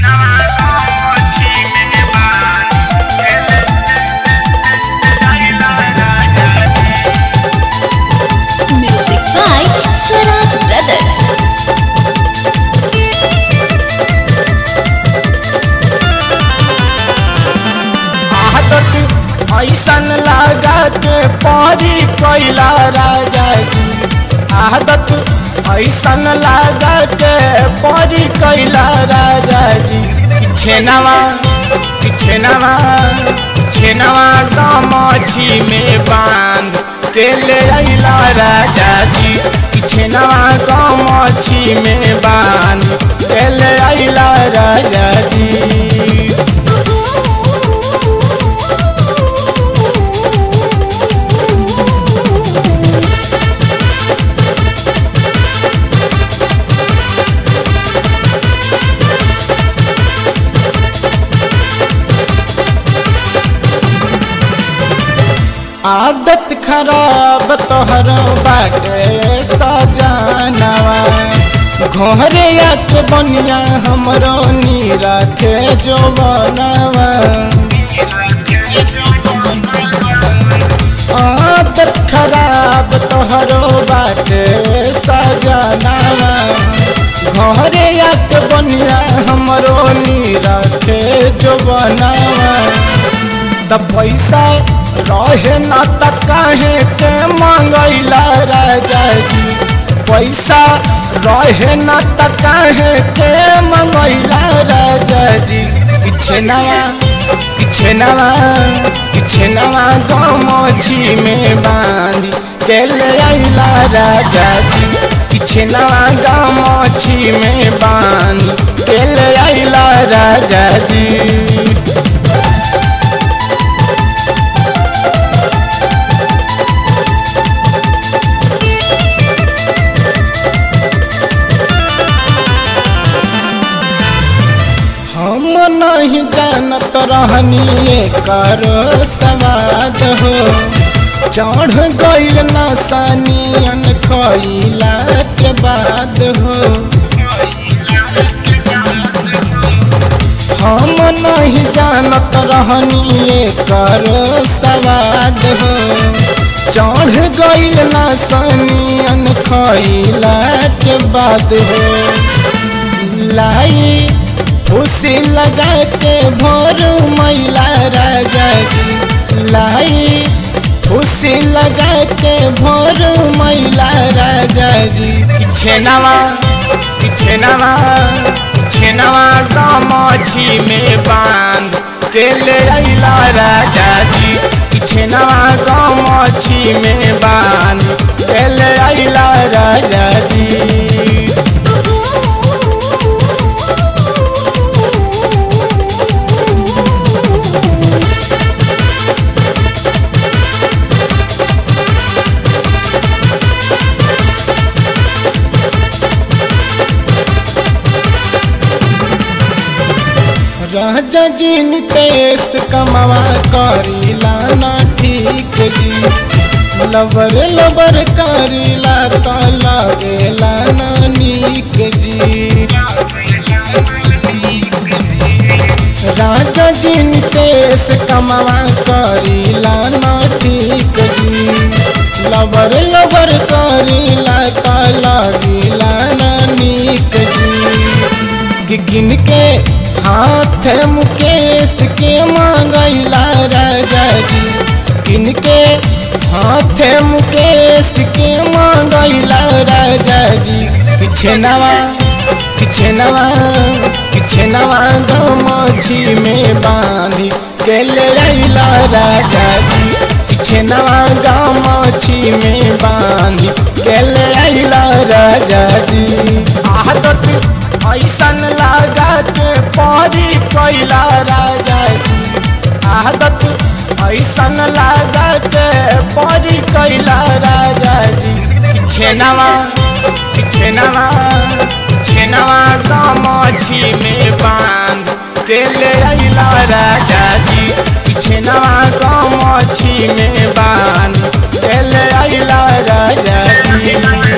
Music by Swaraj Brothers. आदत ऐसन लगा के परी कैला राजा जी आदत ऐसन लगा के परी कैला राजा जी छेनवा छेनवा छेनवा गमछी में बांध के ले अइला राजा जी छेनवा गमछी में बांध के ले अइला राजा जी आदत खराब तोहर बाटे सजानवा घोरे के बनिया हमरो नी रखे जो बनवा आदत खराब तोहरो बाटे सजानवा घोरे के बनिया हमरो नी रखे जो बनवा त पैसा रहे न त काहे के मंगैला राजा जी पैसा रहे न त काहे के मंगैला राजा जी पीछे नवा पीछे नवा पीछे नवा गमछी में बांधी के ले अइला राजा जी पीछे नवा गमछी में बांधी के ले अइला राजा जी हम नहीं जानत रहनी कर सवाद हो चढ़ गईल नसानियन खइला के बाद हो हम नहीं जानत रहनी कर सवाद हो चढ़ गईल नसानियन खइला के बाद हो लाई उसी लगा के भोर मैला राजा जी लाई उसी लगा के भोर मैला राजा जी पीछे नवा पीछे नवा पीछे नवा गमछी में बांध के ले अइला राजा जी पीछे नवा गमछी में बांध के ले अइला राजा जी राजा जी नितेश कमावा करीला ना ठीक जी लबर लबर करीला तो लगेला ना नीक जी राजा जी नितेश कमावा करीला ना ठीक जी लबर लबर करीला तो लगेला ना नीक जी कि गिन के हाथ मुकेश के मांगैला राजा जी गिन के हाथ मुकेश के मांगैला राजा जी पीछे नवा पीछे नवा पीछे नवा गमछी में बांधी के ले अइला राजा जी पीछे नवा गमछी में बांधी के ले अइला राजा जी आदत ऐसन लगा के परी कैला राजा जी आदत ऐसन लगा के परी कैला राजा जी पीछे नवा पीछे नवा पीछे नवा गमछी में बांध के ले अइला राजा जी पीछे नवा गमछी में बांध के ले अइला राजा जी